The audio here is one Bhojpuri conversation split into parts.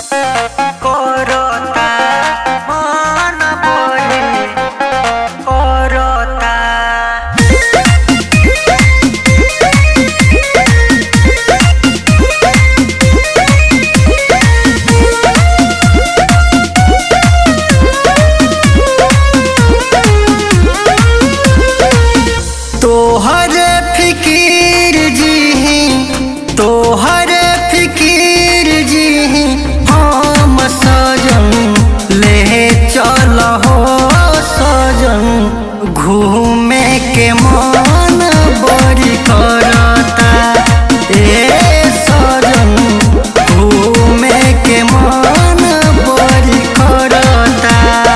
করতা মন বলে করতা तोहर फिकीर जी तोहर फिकीर जी हम सजन ले चल हो सजन घूमे के मन बड़ी करता ए सजन घूमे के मन बड़ी करता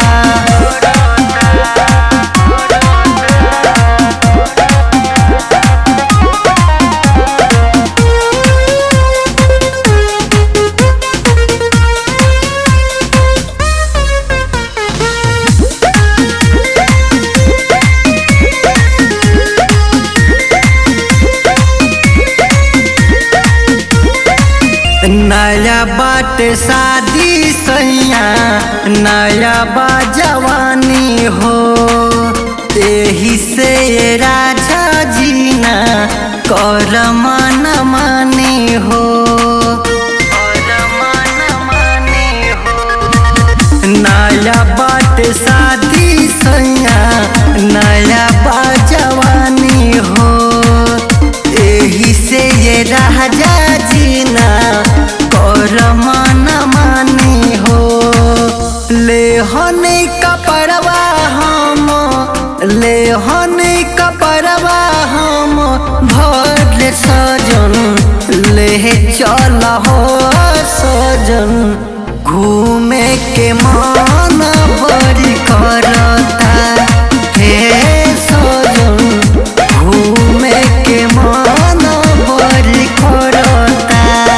नया बाट शादी सैया नया बा जवानी हो एही से राजा जीना कर मन मानी हो कर मन मानी हो नया बाट शादी सैया नया बा जवानी हो एही से ये राजा जीना कर मन मानी हो ले हने कपड़वा हम ले हने कपड़वा हम भर सजन ले चल हो सजन घूमे के मन बड़ी करता हे सजन घूमे के मन बड़ी करता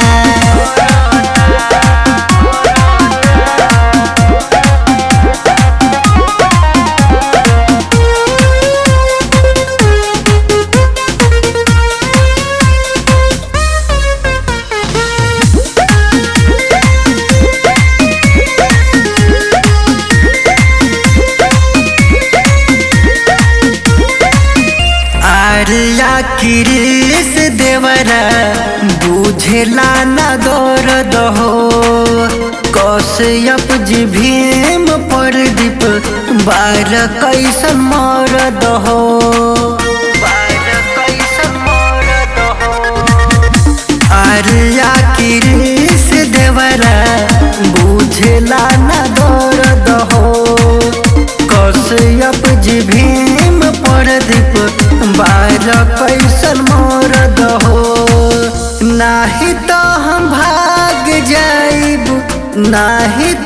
आर्या किरीस देवरा बुझेला न दर्द हो कश्यप जी भीम प्रदीप बार कैसन मरद हो बार कैसन मरद हो आर्या किरीस देवरा बुझेला न दर्द हो कश्यप जी भीम प्रदीप बार कैसन मरद हो नाही तो हम भाग जाइब नाही